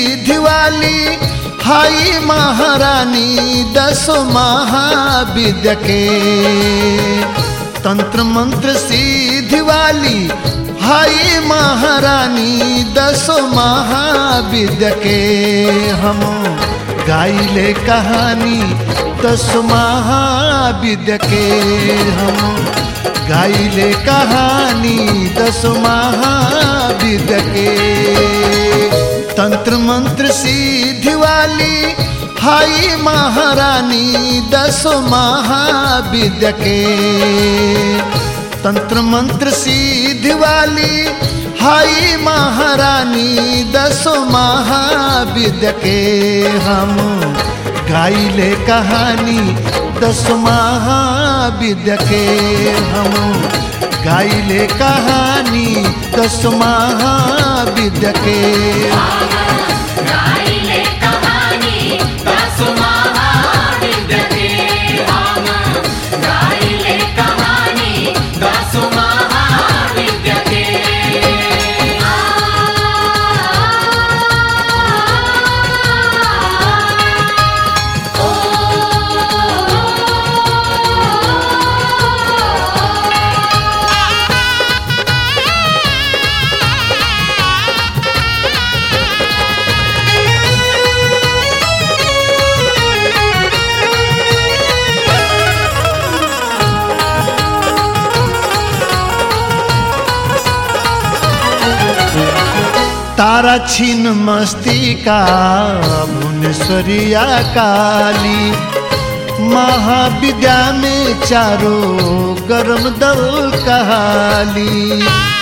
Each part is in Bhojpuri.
सिद्धि वाली हाई महारानी दस महाविद्य के तंत्र मंत्र सिद्धि वाली हाई महारानी दस महाविद्य के हम गाइले कहानी दस महाविद्य के हम गाइले कहानी दस महाविद्य के तंत्र मंत्र सिद्धि वाली हाई महारानी दस महाविद्य के तंत्र मंत्र सिद्धि वाली हाई महारानी दस महाविद्य के हम गाइले कहानी दस महाविद्य के हम गाइले कहानी दस महाविद्य के गाइले कहानी दस महाविद्य के हम गाइले कहानी दस महाविद्य के तारा छीन मस्तिका भुवनेश्वरिया काली महाविद्या में चारो गरम दल कहाली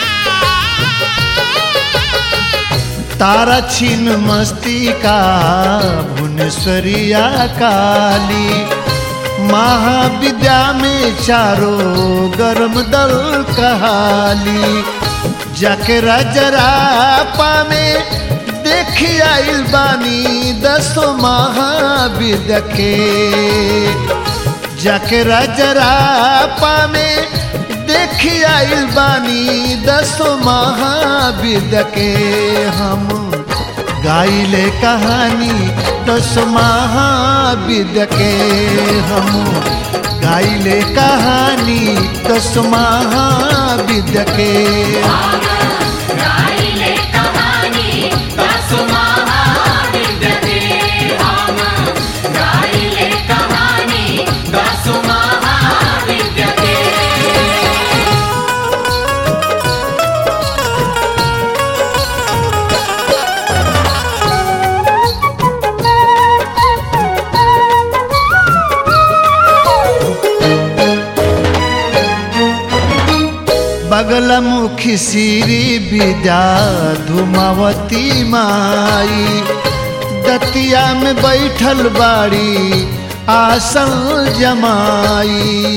तारा छीन मस्तिका भुवनेश्वरिया काली महाविद्या में चारो गरम दल कहाली जाके राजरापा में देखी आइल बानी दसो महाविद्य के जाके राजरापा में देखी आइल बानी दसो महाविद्य के हम गाइले कहानी दस महाविद्य के हम गाइले कहानी दस महाविद्य के गाइले कहानी दस महाविद्य के हम गाइले कहानी दस महाविद्य के बगलमुखी श्री विद्या धुमावती माई दतिया में बैठल बाड़ी आसन जमाई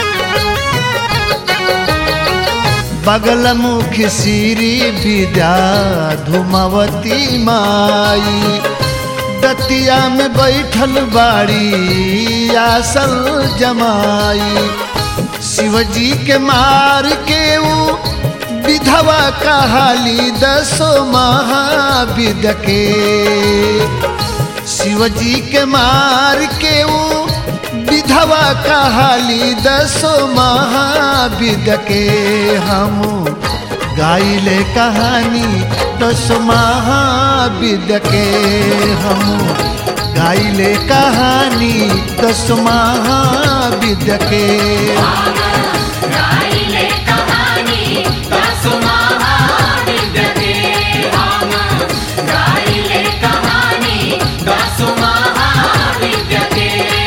बगलमुखी श्री विद्या धुमावती माई दतिया में बैठल बाड़ी आसल जमाई शिवजी के मार के ऊ विधवा कहाली दसो महाविद्य के शिवजी के मार के ऊ विधवा कहाली दसो महाविद्य के हम गाइले कहानी दस महाविद्य के हम गाइले कहानी दस महाविद्य के गाइले कहानी दस महाविद्य के हम गाइले कहानी दस महाविद्य के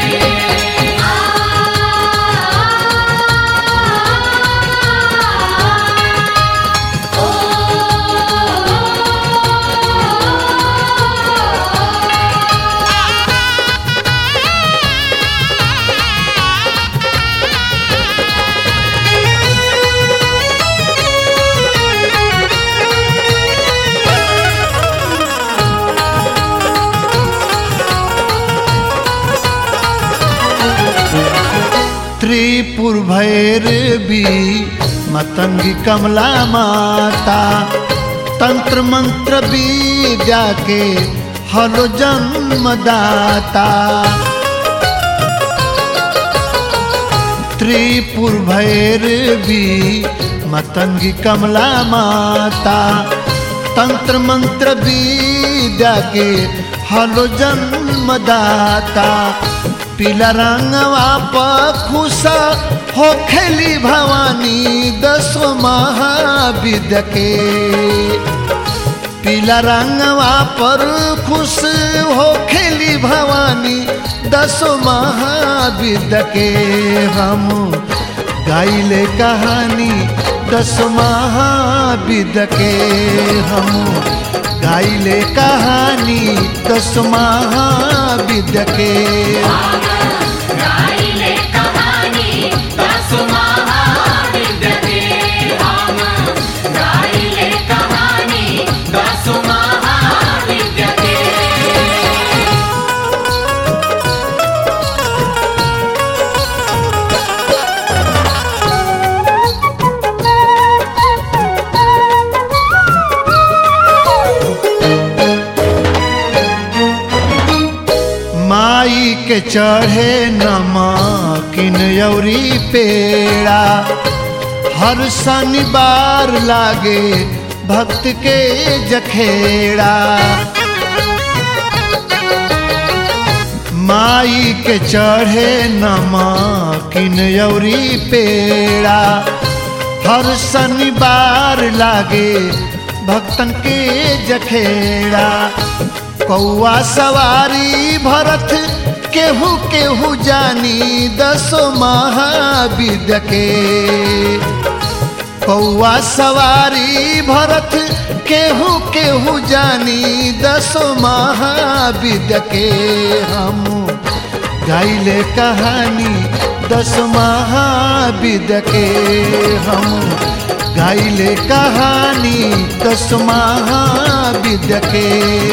त्रिपुर भैरवी मतंगी कमला माता तंत्र मंत्र विद्या के हलो जन्मदाता त्रिपुर भैरवी मतंगी कमला माता तंत्र मंत्र विद्या के हलो जन्मदाता पीला रंगवा पर खुशा हो खेली भवानी दसो महाविद्य के पीला रंगवा पर खुश हो खेली भवानी दसो महाविद्य के हम गाइले कहानी दस महाविद्य के हम गाइले कहानी दस महाविद्य के गाइले कहानी दस महाविद्य के हम गाइले कहानी दस महाविद्य के माई के चढ़े नमकीन यौरी पेड़ा हर शनिवार लागे भक्त के जखेड़ा माई के चढ़े नमकीन यौरी पेड़ा हर शनिवार लागे भक्तन के जखेड़ा कौआ सवारी भरत केहू केहू जानी दसो महाविद्य के कौआ सवारी भरत केहू केहू जानी दसो महाविद्य के हम गाइले कहानी दस महाविद्य के हम गाइले कहानी दस महाविद्य के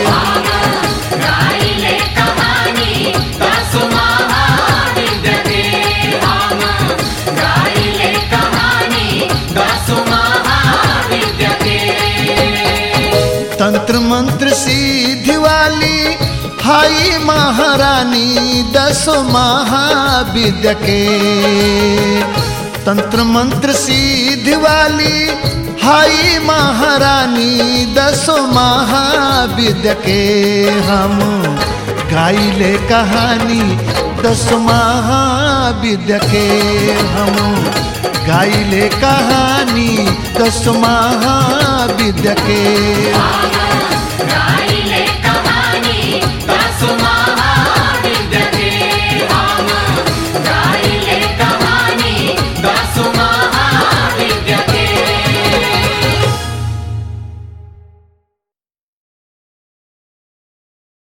गाइले कहानी दस महाविद्य के हम गाइले कहानी दस महाविद्य के तंत्र मंत्र सिद्धि वाली हाई महारानी दस महाविद्य के तंत्र मंत्र सिद्धि वाली हाई महारानी दस महाविद्य के हम गाइले कहानी दस महाविद्य के हम गाइले कहानी दस महाविद्य के हम